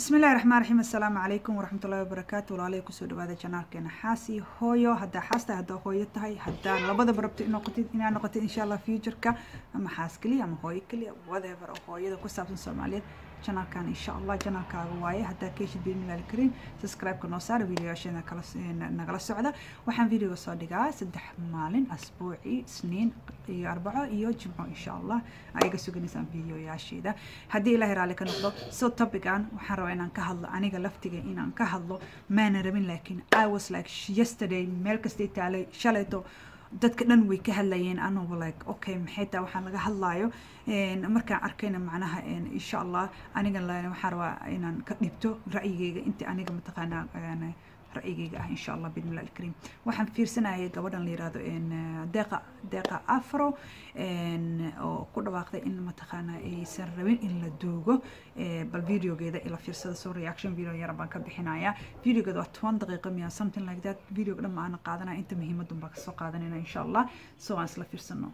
bismillahi raxmaan raxiim assalaamu calaykum waraxmatullahi wabarakaatu walaalay kusoo dhawaada janaalkeena xaasi hooyo haddaa xaasta haddaa hooyo tahay haddaa labadaba rabto noqotid inaa noqotid insha allah futureka ama xaas keliya ama hooyo keliya whatever oo hooyada ku saabsan soomaaliyeed janaalkan insha allah janaalkaaga waaye haddaa keeshid bismillahi alkariim subscribe-ka noo saara videoyaasheena kala nagala socda waxaan videoga soo dhigaa saddex maalin asbuuci isniin iyo arbaco iyo jimco insha allah ayaga suganaysaan videoyaasheeda haddii ilaahay raalli ka noqdo so topican waxaan rabaa inaan ka hadlo aniga laftiga inaan ka hadlo maana rabin laakiin i was like yesterday meel kastay taalay shalayto dadka dhan way ka hadlayeen anugu like okay maxay taa waxaan laga hadlaayo markaan arkayna macnaha insha allah aniga waxaan rabaa inaan ka dhibto ra'yigeyga inta aniga mataqaanaa ra'yigeyga ah insha allah bidmillah alkariim waxaan fiirsanayay gabadhan la yirahdo deeqa deeqa afro oo ku dhawaaqday in mataqaanaa aysan rabin in la duugo bal videogeeda ila fiirsada soo reaction video yar baan ka bixinayaa videogeeda waa toban daqiiqo miya something like that videoga dhan ma aana qaadanaya inta muhiimadun baan kasoo qaadanayna insha allah so aan isla fiirsano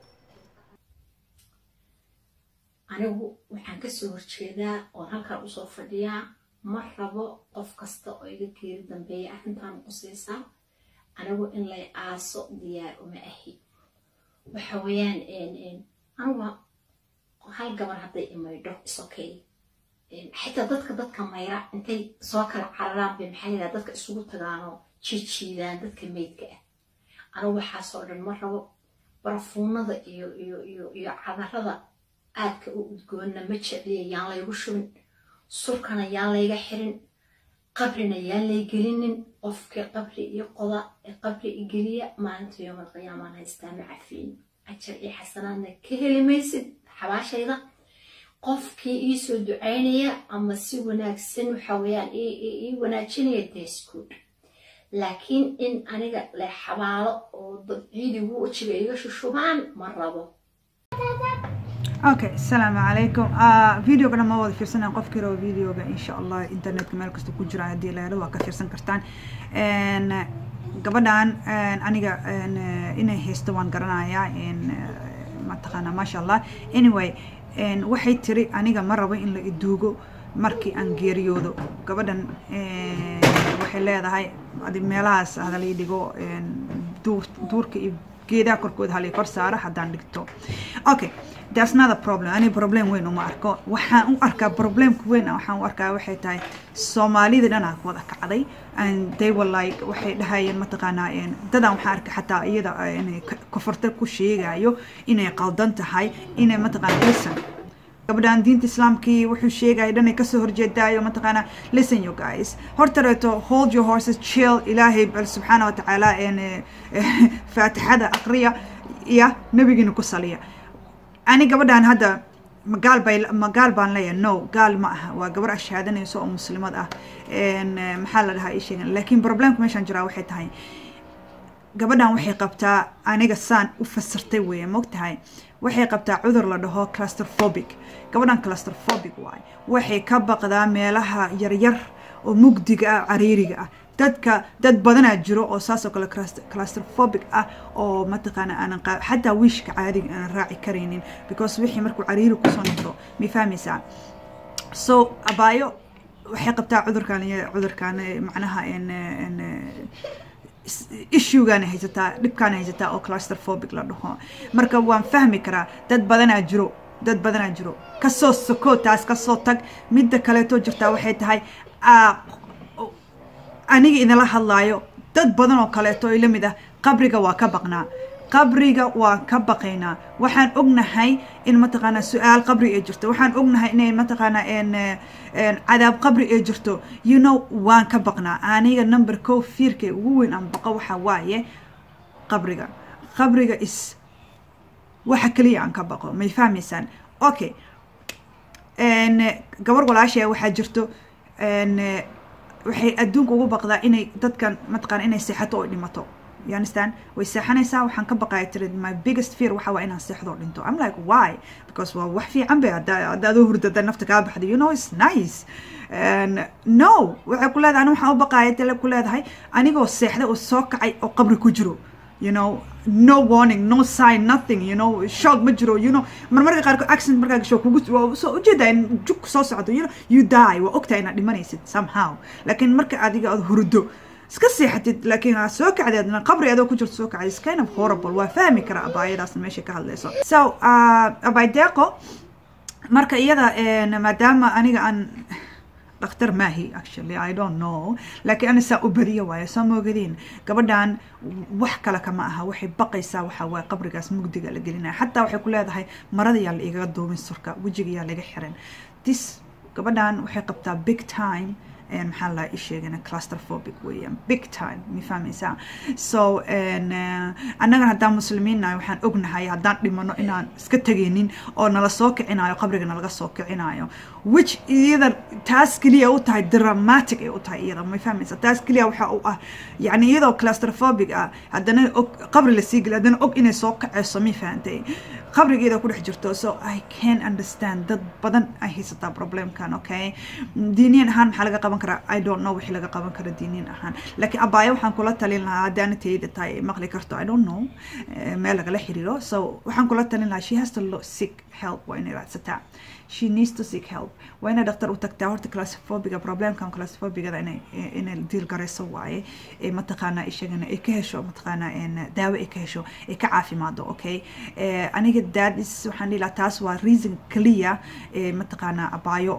anigu waxaan kasoo horjeedaa oon halkaan usoo fadhiyaa ma rabo qof kasta oo iga geeri dambeeya arrintaan qusaysaa anigu in lay aaso diyaar uma ahi waxa weeyaan anigu hal gabar hadday imaydho isokay xitaa dadka dadka mayra intay soo kala cararaan bay maxaa yidhaha dadka isugu tagaanoo jiijiidaan dadka meydka ah anigu waxaasoo dhan ma rabo barafuunada iyo iyo iyo iyo cadarada aadka u udgoonna ma jecliya yaan laygu shubin surkana yaan layga xirin qabrina yaan lay gelinin qofkii qabri iyo qoda ee qabri igeliya maalinta yoomal qiyaamaan haystaa ma cafiin ajar iyo xasanaadna ka heli maysid xabaashayda qofkii iisoo ducaynaya ama si wanaagsan waxa weeyaan ii wanaajinaya desgood laakiin in aniga la xabaalo oo dad ciidigu wejiga iga shushubaan ma rabo okay asalaamu calaykum videoga dhan ma wada fiirsanaan qofkii rabo videoga insha allah internetka meel kasta ku jira haddii la helo waa ka fiirsan kartaan gabadhan aniga inay haysto waan garanayaa mataqaana maasha allah anyway waxay tiri aniga ma rabo in la iduugo markii aan geeriyoodo gabadhan waxay leedahay adi meelahaas hadalii dhigo duurka iyo geedaha korkooda halii kor saara haddaan dhigto okay that's not a problem ani problem weyn uma arko waxaan u arkaa problemka weyn waxaan u arkaa waxay tahay soomaalida dhanaa wada kacday and they were like waxay dhahayeen mataqaanaa dadaan waxaan arkay xataa iyada inay kofarta ku sheegayo inay qaldan tahay inay mataqaana listen gabadhaan diinta islaamkii wuxuu sheegaya dhanay kasoo horjeedaayo mataqaana listen you guys hortareeto hold your horses chill ilaahay bal subxaana watacaala faatixada aqriya iyo nabigiina ku saliya ani gabadhaan hadda magaal bay magaal baan leeyahay no gaal ma aha waa gabar ashaadanayso oo muslimad ah maxaa la dhahaa ii sheegan laakiin problemka meeshaan jiraa waxay tahay gabadhan waxay qabtaa aniga saan u fasirtay weeye mogtahay waxay qabtaa cudur la dhaho clusterphobic gabadhan clusterphobic waay waxay ka baqdaa meelaha yaryar oo mugdiga ah cariiriga ah dadka dad badanaa jiro oo saasoo kale clusterphobic ah oo mataqaana aanan xataa wiishka caadiga aanan raaci karaynin because wixii markuu cariiri kusoo noqdo may fahmaysaa so abaayo waxay qabtaa cudurkan cudurkan macnaha issuegaana haysataa dhibkaana haysataa oo clusterphobic la dhaho marka waan fahmi karaa dad badanaa jiro dad badanaa jiro kasoo soko taas kasoo tag midda kaleetoo jirtaa waxay tahay aniga idinla hadlaayo dad badan oo kaleeto ila mid ah qabriga waa ka baqnaa qabriga waan ka baqaynaa waxaan ognahay in mataqaanaa su-aal qabri ay jirto waxaan ognahay inay mataqaanaa cadaab qabri ay jirto you know waan ka baqnaa aniga number co fiirkay ugu weyn aan baqo waxa waaye qabriga qabriga is waxa keliya aan ka baqo may fahmaysaan okay gabar walaashaya waxaa jirto waxay adduunka ugu baqdaa inay dadkan mataqaana inay seexato oo dhimato you understand way seexanaysaa waxaan ka baqaya tiri my biggest fear waxa waa inaan seexdo oo dhinto i'm like why because waa wax fiican bay hadda adoo hurdada nafta kaa baxda you know it's nice no waxay ku leedahay ani waxaan u baqaya tale ku leedahay anigoo seexda oo soo kacay oo qabri ku jiro you know no warning no sign nothing you know shock ma jiro you know marmarka qaarkood accident markaa gasho kugu soo ujeedaa in jug soo socdo you know you die waa ogtahay inaad dhimanaysid somehow laakiin marka adiga aad hurdo iska seexatid laakiin aad soo kacdeedna qabri adoo ku jirto soo kacday is kind of horrible waa fahmi karaa abaayadaasna meesha ka hadlayso so uh, abaydeeqo marka iyada maadaama aniga aan dhakhtar maahi actually i don't know laakiin ana saa u badiya waayo soo moogadiin gabadhan wax kale kama aha waxay baqaysaa waxa waaye qabrigaas mugdiga la gelinaya xataa waxay ku leedahay marada yaa la igaga duubin surka wejiga yaa laga xiran this gabadhan waxay qabtaa big time maxaa la isheegana clusterphobic weeyaan big time ma fahmaysaa so annagan haddaan muslimiin nahay waxaan ognahay haddaan dhimano inaan iska tegaynin oo nala soo kicinayo qabriga nalaga soo kicinayo which iyada taas keliya u tahay dramatic ay u tahay iyada ma fahmaysaa taas keliya waxa u ah yani iyadoo clusterphobic ah haddana og qabri lasii geliyo haddana og inay soo kacayso ma fahantay qabrigeeda ku dhex jirto so i can understand dad badan ay haysataa problemkan okay diiniyan ahaan maxaa laga qaban karaa i don't know wixii laga qaban kara diiniyan ahaan laakiin abaayo waxaan kula talin lahaa haddaana tayda tahay maqli karto i don't know meel lagala xiriiro so waxaan kula talin lahaa she has to look, seek help waa inay raadsataa she needs to seek help waa inay dhaktar u tagtaa horta classophobiga problemkan classophobiga inay inay deal garayso waaye ee mataqaanaa ishagana ay ka hesho mataqaanaa daawo ay ka hesho ay ka caafimaado okay aniga that is waxaan dhihi lahaa taas waa reason clear ee mataqaanaa abaayo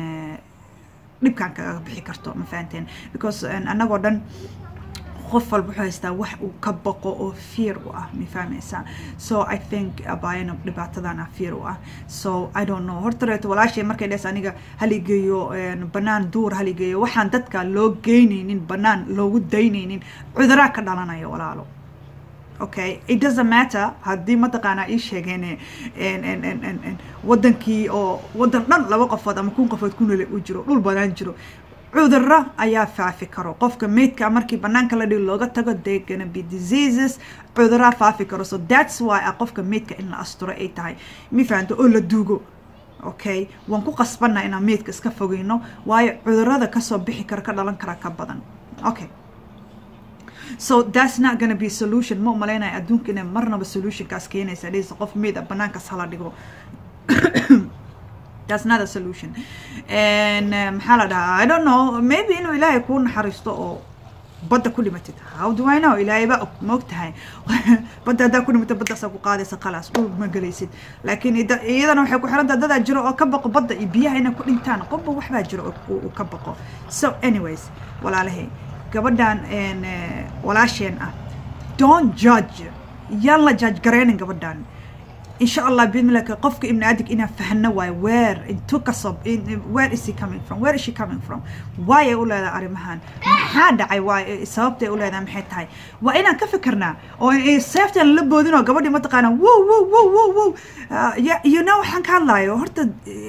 dhibkan kaga bixi karto ma fahanteen because annagoo dhan qof walba wuxuu haystaa wax uu ka baqo oo fear u ah ma fahmaysaa so i think abayana dhibaatadana fear u ah so i don't know horta reeto walaashay markay dhees aniga haligeeyo banaan duur haligeeyo waxaan dadka loo geynaynin banaan loogu daynaynin cuduraa ka dhalanayo walaalo okay it doesn't matter haddii mataqaanaa ii sheegeen wadankii oo wadan dhan laba qofood ama kun qofood ku nole u jiro dhul banaan jiro cudurro ayaa faafi karo qofka meydka markii banaanka la dhigo looga tago they gonna be diseases cudurraa faafi karo so that's why a qofka meydka in la asturo ay tahay mi fahanto oo la duugo okay waan ku qasbanaa inaan meydka iska fogeyno waayo cudurrada kasoo bixi kara ka dhalan kara ka badan okay so that's not gonna be solution ma umalaynaya adduunka inay marnaba solutionkaas keenaysa dhisa qof meyd a banaankaas hala dhigo that's not a solution and maxaa la dhahaa i don't know maybe inuu ilaahay kuu naxariisto oo badda ku dhimatid how do i know ilaahay baa moog tahay badda haddaa ku dhimatid baddaasaa ku qaadaysa khalaas dhul ma gelaysid laakiin iyadana waxay ku xiran tahay dadaa jiro oo ka baqo badda iyo biyaha inay ku dhintaan qofba waxbaa jiro uu ka baqo so anyways walaalahay gabadhan walaasheen ah don't judge yaan la judge garaynin gabadhan insha allah bidmilaka qofka ibni adig inaan fahno waayo where intu kasoo where is he coming from where is she coming from why ay u leedahay arrimahan maxaa dhacay waay sababtay u leedahay maxay tahay waa inaan ka fikirnaa oo seeftaan la boodin oo gabadhii mataqaana wow wow wow wow wow you know waxaan ka hadlaayo horta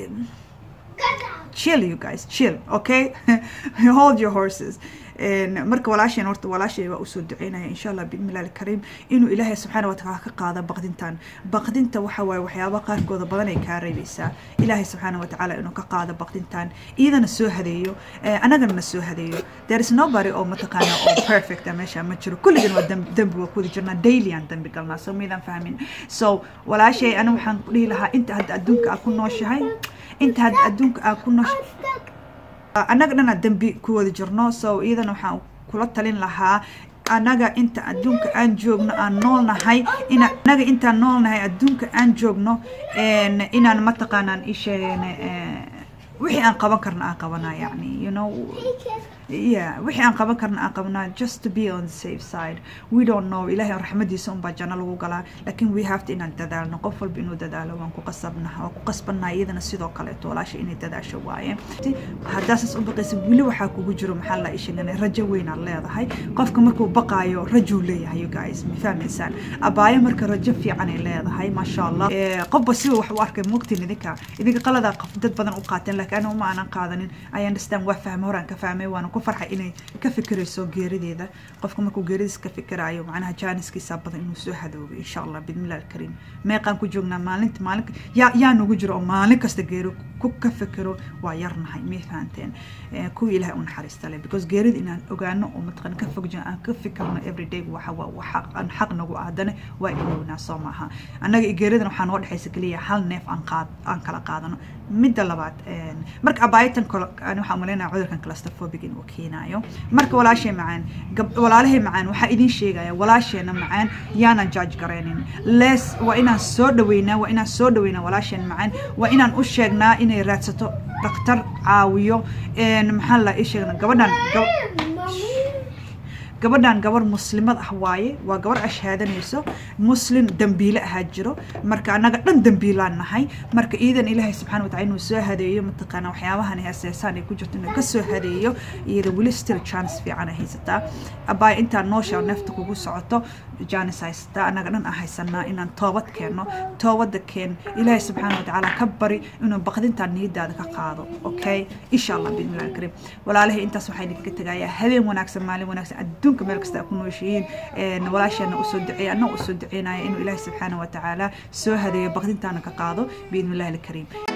chill you guys chill okay hold your horses marka walaasheen horta walaashay waa usoo duceynaya insha allah biidnillahi alkariim inuu ilaahay subxaana watacaala ka qaado baqdintan baqdinta waxa waaye waxyaaba qaarkooda badan ay kaa reebaysaa ilaahay subxaana watacaala inuu ka qaado baqdintan iyadana soo hadeeyo annagana na soo hadeeyo there is nobody oo mataqaana oo perfect meesha ma jiro kulligan waa dembi waa kuwada jirnaa daily aan dembi galnaa so maydaan fahmin so walaashay ana waxaan dhihi lahaa inta hadda adduunka aa ku nooshahay inta hadda adduunka aa ku nooshahay annaga dhanaa dembi ku wada jirno so iyadana waxaan kula talin lahaa annaga inta adduunka aan joogno aan noolnahay ina annaga intaan noolnahay adduunka aan joogno inaan mataqaanaan isheen wixii aan qaban karna aan qabanaa yani you know yeah wixii aan qaban karna aan qabanaa just to be on the safe side we don't know ilaahay raxmadiisa unbaa janno lagu galaa laakiin we have to inaan dadaalno qof walba inuu dadaalo waan ku qasabnaha waan ku qasbannaha iyadana sidoo kaleeto walaasha inay dadaasho waaye haddaa saas u baqaysa weli waxaa kugu jiro maxaa la ishagana rajo weynaad leedahay qofka markuu baqaayo rajuu leeyahay you guys ma fahmaysaan abaayo marka rajo fiican ay leedahay maasha allah qofba siba wax u arkay moogtiin idinka idinka qaladaa qof dad badan u qaateen laakiin aniga uma aanan qaadanin i understand waa fahmay horaan ka fahmay waana ku farxay inay ka fikirayso geerideeda qofka markuu geeridiis ka fikirayo macnaha jaaniskiisa badan inuu soo hadoobo insha allah bidmillahi alkariim meeqaan ku joognaa maalinta maalin yaa yaa nagu jiro oo maalin kasta geeri ku ka fikiro waa yarnahay may fahanteen kuwa ilaahay u naxariista leh because geerida inaan ogaano oo mataqan ka fog aan ka fikirno everyday waxa waa waxa aan xaq nagu aadane waa ilownaa soo maaha annaga geeridan waxaa noo dhexaysa keliya hal neef aan qaad aan kala qaadano midda labaad marka abaayitan kale ani waxaan umaleynaya cudurkan claustrophobic inuu keenayo marka walaashay macaan walaalahay macaan waxaa idin sheegaya walaasheena macaan yaanan judge garaynin les waa inaan soo dhaweynaa waa inaan soo dhaweynaa walaasheen macaan waa inaan u sheegnaa inay raadsato dhakhtar caawiyo maxaa la ii sheegna gabadhan gabadhan gabar muslimad ah waaye waa gabar ashhaadanayso muslim dambiile ahaa jiro marka annaga dhan dambiilaan nahay marka iidan ilaahay subxana watacala inuu soo hadeeyo mataqaana waxyaabahan heeseesaan ay ku jirto inuu kasoo hadeeyo iyada weli still chance fiican ay haysataa abaay intaa noosha neefta kugu socoto jaanis haysataa annaga dhan aan haysanaa inaan toobad keenno toobada keen ilaahay subxaana watacaala ka bari inuu baqdintaa niyadaada ka qaado okay insha allah bismillahi alkariim walaalahay intaas waxaa idinkaga tegayaa habeen wanaagsan maalin wanaagsan adduunka meel kasta ku nooshihiin walaasheena usoo duceeya annaga usoo duceynaya inuu ilaahay subxaana watacaala soo hadeeyo baqdintaana ka qaado biidni illahi alkariim